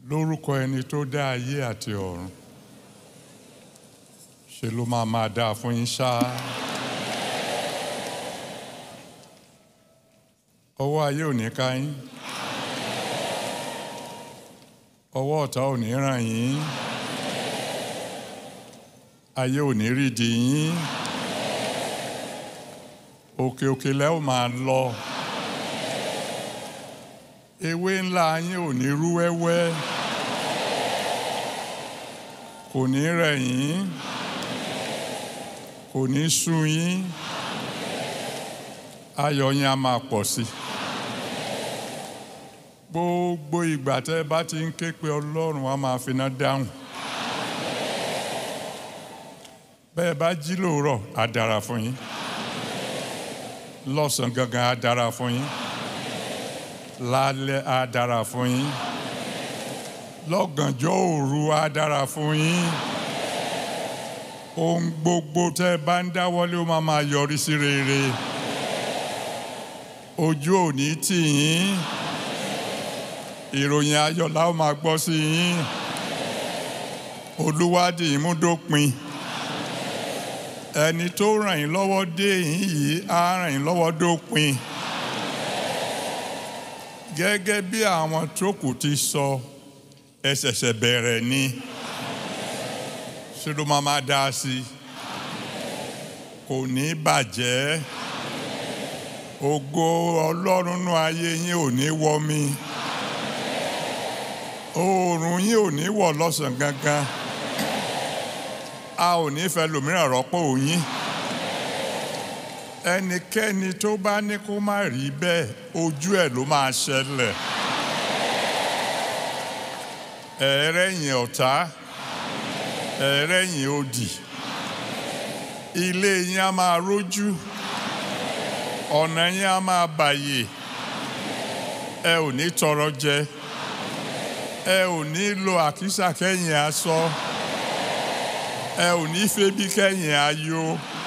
lórúkọ ẹni tó dá ayé àti ọ̀run ṣe ló máa máa dáa fún yín ṣáá. ọwọ́ ayé ò ní ká yín ọwọ́ ọ̀tá ò ní ràn yín ayé ò ní rídìí yín òkè òkè lẹ́ ò máa lọ ewé ńlá yín ò ní rú wẹ́wẹ́ kò ní rẹ̀ yín kò ní sú yín ayọ̀ yín á máa pọ̀ sí i gbogbo ìgbà tẹ́ ẹ bá ti ń ké pe ọlọ́run á máa finá dáhùn bẹ́ẹ̀ bá jí lóòrọ̀ á dára fún yín lọ́sàn-án gangan á dára fún yín lálẹ́ á dára fún yín lọ́gànjọ́ òru á dára fún yín ohun gbogbo tẹ́ ẹ bá ń dáwọ́lé ó máa máa yọrí sí rere ojú ò ní tì yín ìròyìn ayọ̀ la ó máa gbọ́ sí yín olúwádìí ìmúdópin ẹni tó ràn yín lọ́wọ́ dé yín yìí á ràn yín lọ́wọ́ dópin gẹ́gẹ́ bí àwọn tó kù ti sọ ẹ ṣẹ̀ṣẹ̀ bẹ̀rẹ̀ ni ṣé ló máa máa dá sí i kò ní bàjẹ́ ògo ọlọ́run nú ayé yín ò ní wọ́ mi oòrùn yín ò ní wọ̀ lọ́sàn gangan a ò ní fẹ́ lòmíràn rọ́pò yín ẹnikẹ́ni tó bá ní kó má rí bẹ́ẹ̀ ojú ẹ̀ ló máa ṣẹlẹ̀ ẹ̀ẹ́rẹ́yìn ọ̀tá ẹ̀ẹ́rẹ́yìn òdì ilé yín á máa rójú ọ̀nà yín á máa bàyè ẹ ò ní tọrọ jẹ ẹ ò ní lo àkísà kẹ́yìn aṣọ ẹ ò ní febi kẹ́yìn ayọ̀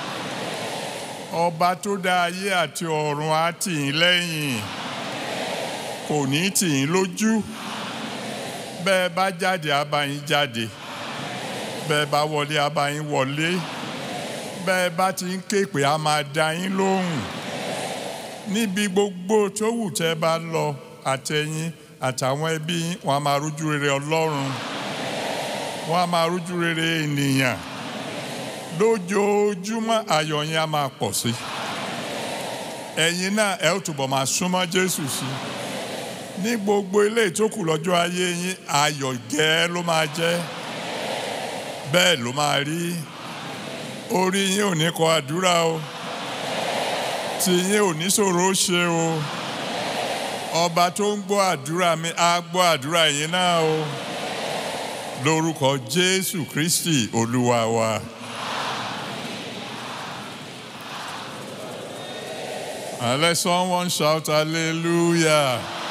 ọba tó dá ayé àti ọ̀run á tì yín lẹ́yìn kò ní tì yín lójú bẹ́ẹ̀ bá jáde á bá yín jáde bẹ́ẹ̀ bá wọlé á bá yín wọlé bẹ́ẹ̀ bá ti ń ké pé á máa dá yín lóhùn níbi gbogbo tó wù tẹ́ bá lọ àtẹ̀yìn àtàwọn ẹbí yín wọn a máa rújú rere ọlọ́run wọn a máa rújú rere ènìyàn lójoojúmọ́ ayọ̀ yín a máa pọ̀ sí ẹ̀yin náà ẹ ó túbọ̀ máa súnmọ́ jésù sí ní gbogbo ilé ìtókù lọ́jọ́ ayé yín ayọ̀ gẹ́ ló máa jẹ́ bẹ́ẹ̀ ló máa rí orí yín ò ní kọ àdúrà o tí yín ò ní ṣòro ṣe o ọba tó ń gbọ́ àdúrà mi á gbọ́ àdúrà yín náà o lórúkọ jésù kristi olúwa wa. And let someone shout hallelujah.